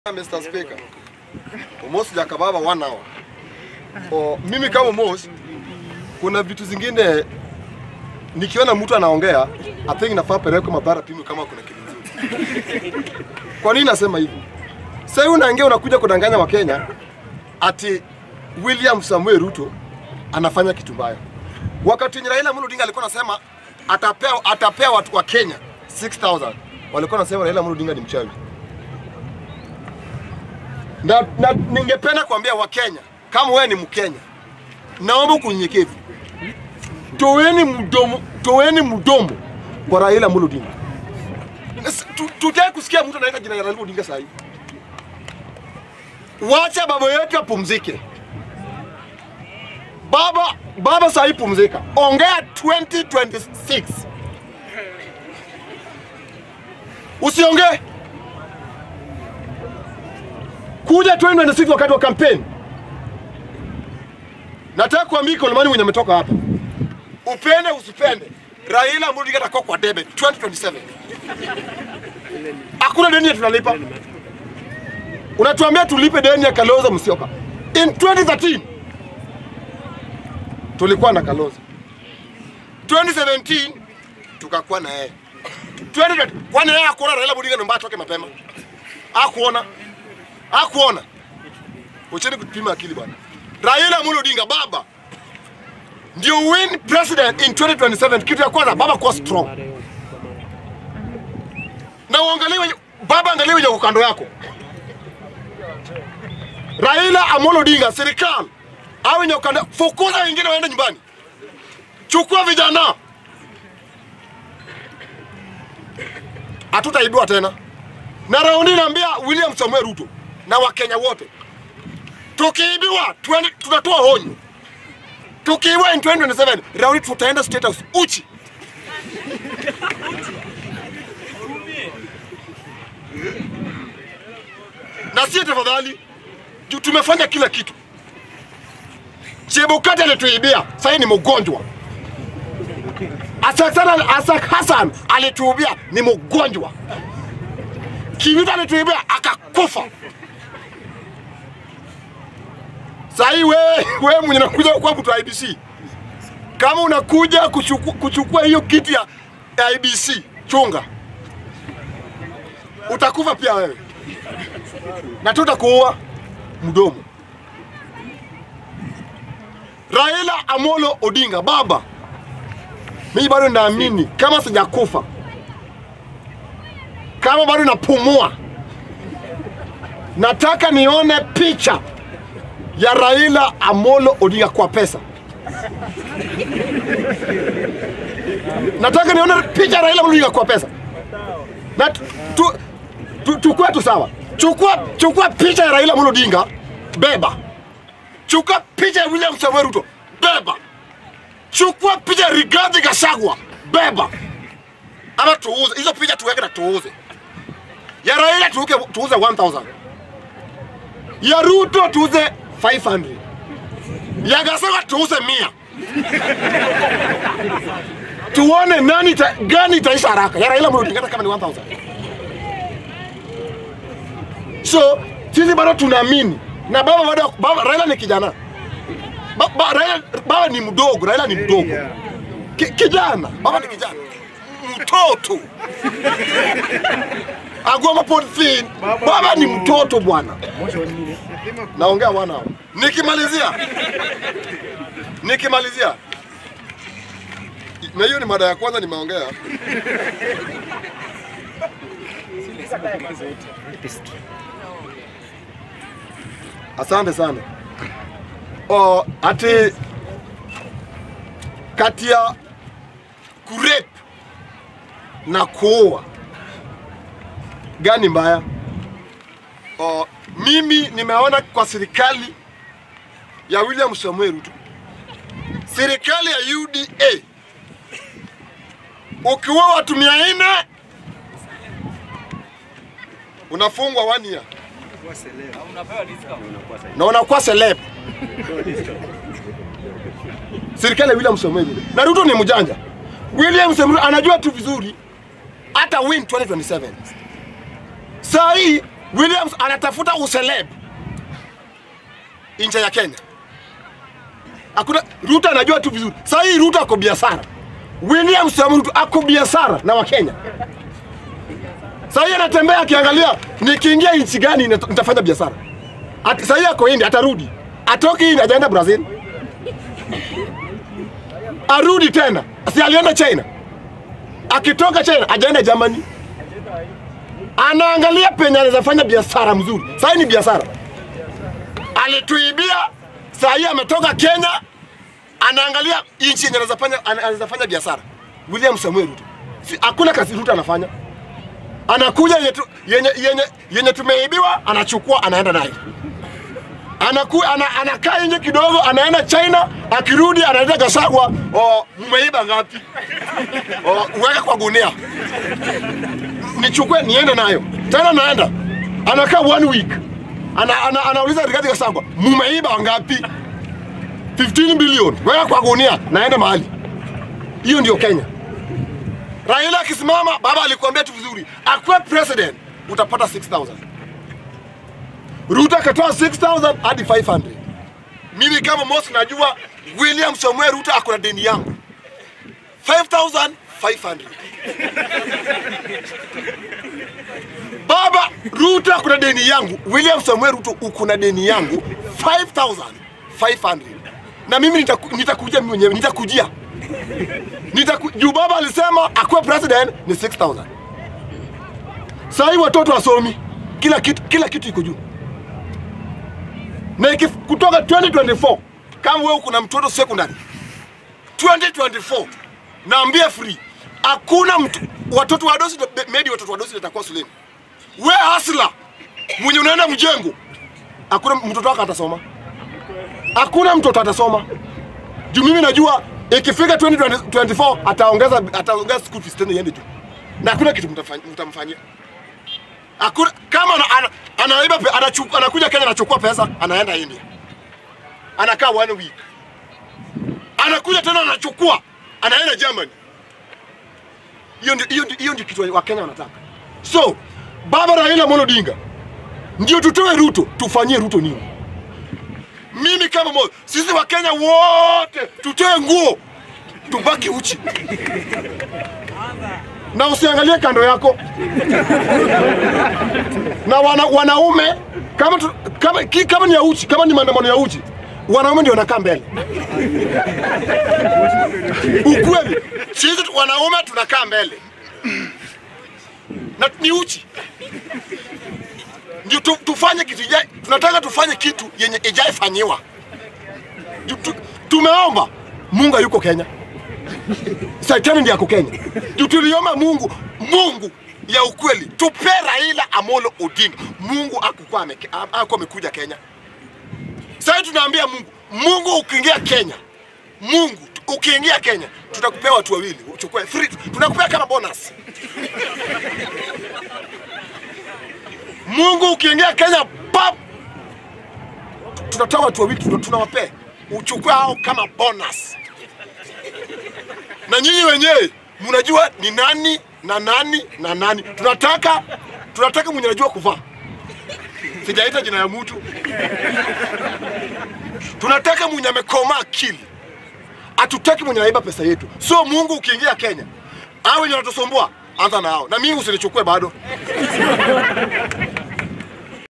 Mr. Speaker. Almost jakababa one hour. O, mimi kama Mos, kuna vitu zingine nikiona mtu anaongea, I think nafaa pelekwe mabara pimwe kama kuna kitu nzuri. Kwa nini nasema hivi? Sasa hivi unaongea unakuja kudanganya Wakenya ati William Samuel Ruto anafanya kitu mbaya. Wakati wenye Raila Amolo Odinga alikuwa anasema atapea atapea watu wa Kenya 6000 walikuwa wanasema Raila Amolo Odinga ni mchawi na, na ningependa kuambia Wakenya kama wewe ni Mkenya, naomba kunyenyekevu, toweni mdomo, toweni mdomo kwa Raila Amolo Odinga. S- tu- Tutaki kusikia mtu anaita jina la Raila Odinga saa hii. Wacha baba yetu apumzike. Baba, baba saa hii pumzika, ongea 2026 usiongee kuja 2026 wakati wa kampeni. Nataka kuambia Kolomani mwenye ametoka hapa, upende usipende, Raila Amolo Odinga atakuwa kwa debe 2027. Hakuna deni ya tunalipa. Unatuambia tulipe deni ya Kalonzo Musyoka. In 2013 tulikuwa na Kalonzo, 2017 tukakuwa na yeye 2020 kwani yeye hakuona Raila Odinga ndio mbaya atoke mapema? Hakuona hakuona. Wacheni kupima akili bwana. Raila Amolo Odinga baba ndio win president in 2027. Kitu ya kwanza baba kuwa strong, na uangalie wenye baba, angalie wenye uko kando yako. Raila Amolo Odinga, serikali au wenye uko kando, fukuza wengine waende nyumbani, chukua vijana, hatutaibiwa tena. Na raundi naambia William Samuel Ruto na Wakenya wote, tukiibiwa tuende- tunatoa onyo. Tukiibiwa in 2027 raundi tutaenda State House uchi. na sie tafadhali, juu tumefanya kila kitu. Chebukati alituibia, sasa ni mgonjwa. Asak Hassan, Asak Hassan alituibia, ni mgonjwa. Kiwita alituibia akakufa. Sahii wewe wewe mwenye nakuja kwa mtu wa IBC, kama unakuja kuchukua, kuchukua hiyo kiti ya ya IBC, chunga, utakufa pia wewe na tutakuua mdomo. Raila Amolo Odinga, baba, mimi bado naamini kama sijakufa, kama bado napumua, nataka nione picha ya Raila Amolo Odinga kwa pesa. Nataka nione picha ya Raila Amolo Odinga kwa pesa. Na tu, tu, tu, tukue tu sawa. Chukua, chukua picha ya Raila Amolo Odinga, beba. Chukua picha ya William Samoei Ruto, beba. Chukua picha ya Rigathi Gachagua, beba. Ama tuuze hizo picha, tuweke na tuuze. Ya Raila tuuke, tuuze 1000 ya Ruto tuuze 500 ya Gachagua tuuze 100 tuone nani ta, gani itaisha haraka. Ya Raila Amolo Odinga hata kama ni 1000 So sisi bado tunaamini na baba bado baba, Raila ni kijana ba, ba, Raila, baba ni mdogo, Raila ni mdogo Ki, kijana, baba ni kijana mtoto agoma podfin, baba ni mtoto bwana. Naongea wana hao. Nikimalizia, nikimalizia, na hiyo ni mada ya kwanza nimeongea. Asante sana. O, ati kati ya kurep na kuoa gani mbaya? O, mimi nimeona kwa serikali ya William Samoei Ruto, serikali ya UDA, ukiua watu mia nne unafungwa one year na unakuwa celeb. Serikali ya William Samoei Ruto. Na Ruto ni mjanja. William Samoei Ruto anajua tu vizuri hata win 2027. Saa hii Williams anatafuta useleb nje ya Kenya. Hakuna Ruto anajua tu vizuri. Sasa hii Ruto ako biashara. William Samoei Ruto ako biashara na Wakenya. Sasa hii anatembea akiangalia nikiingia nchi gani nita- nitafanya biashara. Ati- Sasa hii ako India atarudi. Atoki India ajaenda Brazil. Arudi tena. Si alienda China. Akitoka China ajaenda Germany. Anaangalia penye anaweza fanya biashara mzuri. Sasa hii ni biashara. Alituibia, sasa hii ametoka Kenya, anaangalia nchi yenye anaweza fanya ana- anaweza fanya biashara. William Samuel Ruto. Si, hakuna kazi Ruto anafanya. Anakuja yenye, tu- yenye, yenye, yenye tumeibiwa anachukua anaenda nayo. Anaku, ana, anakaa nje kidogo anaenda China, akirudi anaenda Gachagua, oh, mmeiba ngapi? Oh, uweke kwa gunia nichukue niende nayo tena, naenda anakaa one week ana, ana, anauliza Rigathi Gachagua, mumeiba wangapi? 15 billion, weka kwa gunia, naenda mahali. Hiyo ndio Kenya. Raila akisimama, baba alikuambia tu vizuri, akuwe president utapata 6000 Ruto akatoa 6000 hadi 500 Mimi kama Mosi najua William Samuel Ruto ako na deni yangu 5500 Baba Ruto kuna deni yangu, William Samuel Ruto uko na deni yangu 5500 na mimi nitaku- nitakuja mimi mwenyewe nitakujia Nitaku, juu baba alisema akuwe president ni 6000 Sasa hii watoto wasomi, kila kitu kila kitu iko juu, na ikif- kutoka 2024 kama wewe kuna mtoto secondary 2024 naambia free, hakuna mtu watoto wadosi maybe watoto wadosi watakuwa shuleni we hasla mwenye unaenda mjengo, hakuna mtoto wako atasoma, hakuna mtoto atasoma juu mimi najua ikifika 2024 ataongeza ataongeza school fees tena iende juu, na hakuna kitu mtafanya- mtamfanyia. Hakuna kama ana, ana, anaiba pe- anachukua anakuja Kenya anachukua pesa anaenda India, anakaa one week, anakuja tena anachukua anaenda Germany. Hiyo ndio hiyo ndio- hiyo ndio kitu wa Kenya wanataka. So baba Raila Amolo Odinga ndio tutoe Ruto, tufanyie Ruto nini? Mimi kama moja, sisi wa Kenya wote tutoe nguo, tubaki uchi na usiangalie kando yako na wana, wanaume kama, tu, kama, ki, kama ni ya uchi, kama ni maandamano ya uchi, wanaume ndio wanakaa mbele. Ukweli sisi tu- wanaume tunakaa mbele na ni uchi ndio tu, tufanye kitu ijai, tunataka tufanye kitu yenye ijaifanyiwa. Ju- tu- Tumeomba Mungu yuko Kenya, Shetani ndiye ako Kenya. Ju- Tuliomba Mungu, Mungu ya ukweli, tupe Raila Amolo Odinga. Mungu akukuwa ameke- a- akuwa amekuja Kenya. Sasa tunaambia Mungu, Mungu ukiingia Kenya, Mungu ukiingia Kenya, tutakupea watu wawili, uchukue free, tunakupea kama bonus. Mungu ukiingia Kenya pap, tunatoa watu wawili tuna- tunawapea, uchukue hao kama bonus, na nyinyi wenyewe mnajua ni nani na nani na nani. Tunataka tunataka mwenye anajua kuvaa, sijaita jina ya mtu. Tunataka mwenye amekoma akili, hatutaki mwenye anaiba pesa yetu. So Mungu ukiingia Kenya, hao wenye wanatusumbua anza na hao, na mimi usinichukue bado.